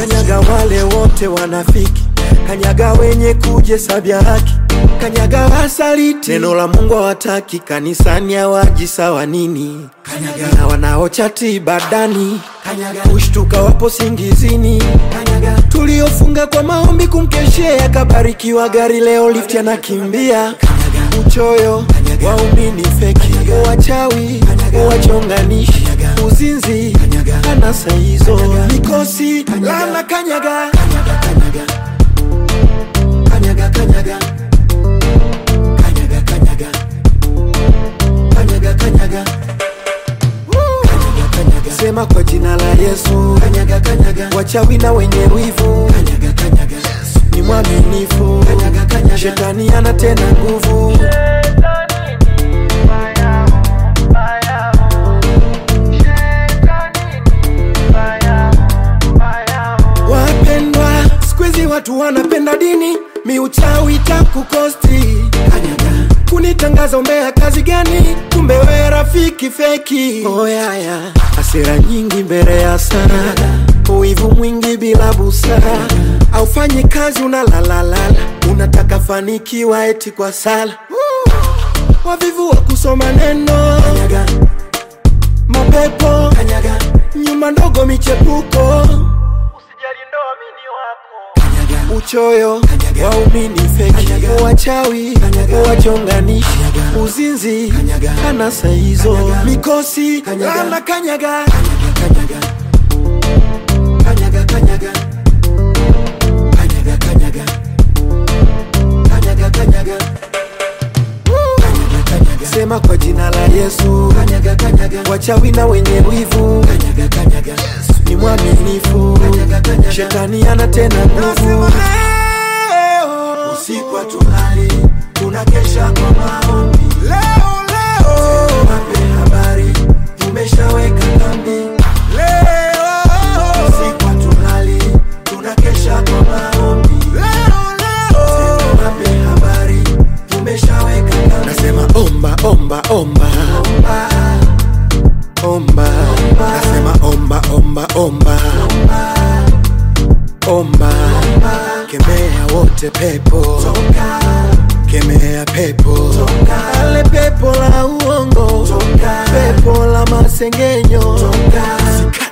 kanyaga wale wote wanafiki, kanyaga wenye kujesabya haki, kanyaga wasaliti, neno la Mungu hawataki, kanisani hawaji sawa nini, kanyaga na wanaochati ibadani, kanyaga kushtuka wapo singizini, kanyaga tuliofunga kwa maombi kumkeshea, kabarikiwa gari leo lift anakimbia, kanyaga uchoyo waumini feki, wachawi wachonganishi, uzinzi anasa hizo, mikosi lana, kanyaga kanyaga kanyaga kanyaga kanyaga kanyaga kanyaga kanyaga kanyaga sema kwa jina la Yesu kanyaga kanyaga wachawi na wenye wivu kanyaga kanyaga ni mwaminifu kanyaga kanyaga shetani ana tena nguvu Wapendwa, siku hizi watu wanapenda dini, miuchawi takukosti kanyaga kunitangaza umbea kazi gani? Kumbe we rafiki feki. Oyaya, hasira nyingi mbele ya sara, uivu mwingi bila busara, aufanyi kazi unalalalala, unataka fanikiwa eti kwa sala. Wavivu wa kusoma neno kanyaga, mapepo kanyaga, nyumba ndogo michepuko uchoyo waumini feki wachawi wachonganishi uzinzi anasa hizo mikosi lana kanyaga kanyaga kanyaga kanyaga kanyaga kanyaga kanyaga kanyaga sema kwa jina la Yesu kanyaga kanyaga wachawi na wenye wivu kanyaga kanyaga ni mwaminifu shetani ana tena nguvu usiku hatulali tunakesha kwa maombi leo leo wape habari tumeshaweka kambi leo usiku hatulali tunakesha kwa maombi leo leo wape habari tumeshaweka kambi nasema omba omba omba omba nasema omba omba omba omba kemea wote pepo kemea pepo ale pepo la uongo pepo la masengenyo Sika